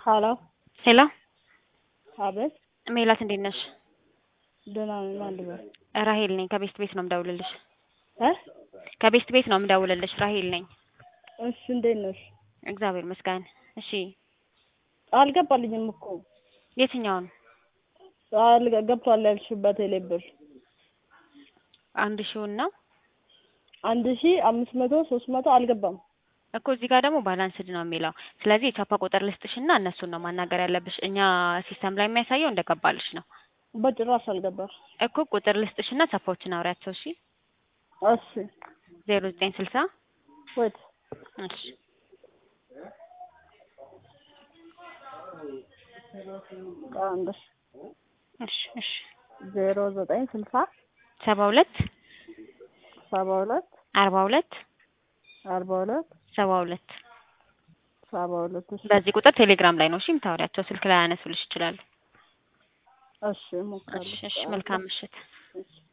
ሀሎ ሄሎ አቤት ሜላት እንዴት ነሽ? ደህና ነኝ። ማን ልበል? ራሄል ነኝ። ከቤስት ቤት ነው የምደውልልሽ። እ ከቤስት ቤት ነው የምደውልልሽ። ራሄል ነኝ። እሺ እንዴት ነሽ? እግዚአብሔር ይመስገን። እሺ አልገባልኝም እኮ የትኛውን? አልገ- ገብቷል ያልሽበት የሌ ብር አንድ ሺውን ነው አንድ ሺ አምስት መቶ ሶስት መቶ አልገባም። እኮ እዚህ ጋር ደግሞ ባላንስድ ነው የሚለው። ስለዚህ የቻፓ ቁጥር ልስጥሽና እነሱን ነው ማናገር ያለብሽ። እኛ ሲስተም ላይ የሚያሳየው እንደገባልሽ ነው በጭራሽ አልገባም። እኮ ቁጥር ልስጥሽና ቻፓዎችን አውሪያቸው። እሺ እሺ ዜሮ ዘጠኝ ስልሳ ወይት እሺ አንድ እሺ እሺ ዜሮ ዘጠኝ ስልሳ ሰባ ሁለት ሰባ ሁለት አርባ ሁለት አርባ ሁለት ሰባ ሁለት ሰባ ሁለት እሺ በዚህ ቁጥር ቴሌግራም ላይ ነው እሺ የምታወሪያቸው። ስልክ ላይ ያነሱልሽ ይችላሉ። እሺ እሞክራለሁ። እሺ እሺ መልካም ምሽት። እሺ